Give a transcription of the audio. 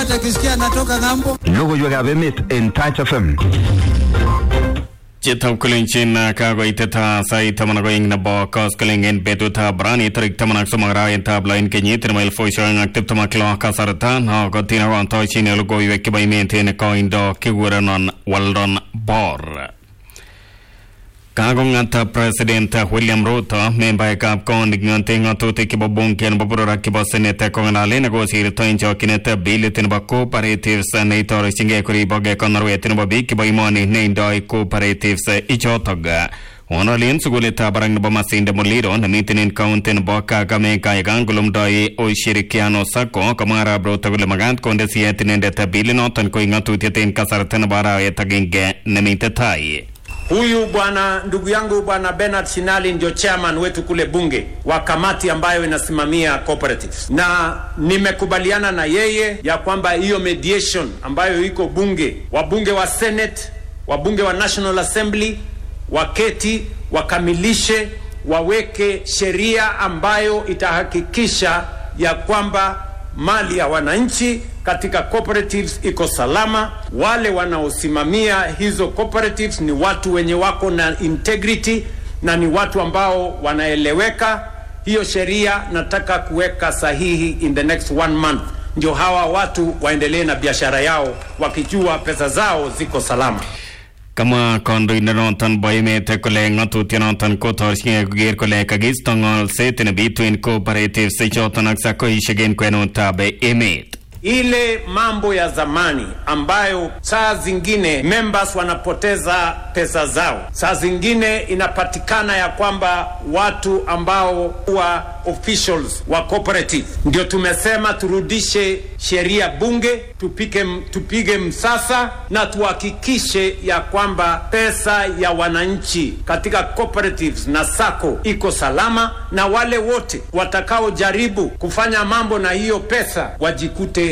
yoyote akisikia anatoka ng'ambo. Logoiwekab emet en Touch FM. Chitab kulenchin kakoitet sait taman ak oeng nebo koskoling en betutab rani tarik taman ak somok arawetab lo en kenyit nebo elifusiek oeng ak tiptem ak lo kasarta nokotin akontochin logoiwek chebo emet en koindo kikurenon Weldon Bor. Kakong'at President William Ruto membaekab koonik ng'ote ng'atutik chebo bunge nebo boror ak chebo senate kong'alalen akosirto en chokyinet bilit nebo cooperatives neitorechingei koribok konorwet nebo biik chebo imoni neindoi cooperatives ichotok Ng'ololen sukulitab barak nebo Masinde Muliro nemiten en kaunti nebo Kakamega yekangolumdoi ushirikiano sacco komwa arap Ruto kole makat konde siyet inendet bilinoton koik ng'atutiet en kasarta nebo arawet agenge nemite tai. Huyu bwana ndugu yangu bwana Bernard Shinali ndio chairman wetu kule bunge wa kamati ambayo inasimamia cooperatives, na nimekubaliana na yeye ya kwamba hiyo mediation ambayo iko bunge, wabunge wa Senate, wabunge wa National Assembly waketi wakamilishe, waweke sheria ambayo itahakikisha ya kwamba mali ya wananchi katika cooperatives iko salama. Wale wanaosimamia hizo cooperatives ni watu wenye wako na integrity na ni watu ambao wanaeleweka. Hiyo sheria nataka kuweka sahihi in the next one month, ndio hawa watu waendelee na biashara yao wakijua pesa zao ziko salama. Kamwa kandoindenoton bo emet kole ng'atutienoton kotorchingei koker kole kakiisto ng'olset nebitu en cooperatives ichoton ak sakoishek en kwenutab emet. ile mambo ya zamani ambayo saa zingine members wanapoteza pesa zao, saa zingine inapatikana ya kwamba watu ambao wa officials wa cooperative, ndio tumesema turudishe sheria bunge, tupike, tupige msasa na tuhakikishe ya kwamba pesa ya wananchi katika cooperatives na sako iko salama, na wale wote watakaojaribu kufanya mambo na hiyo pesa wajikute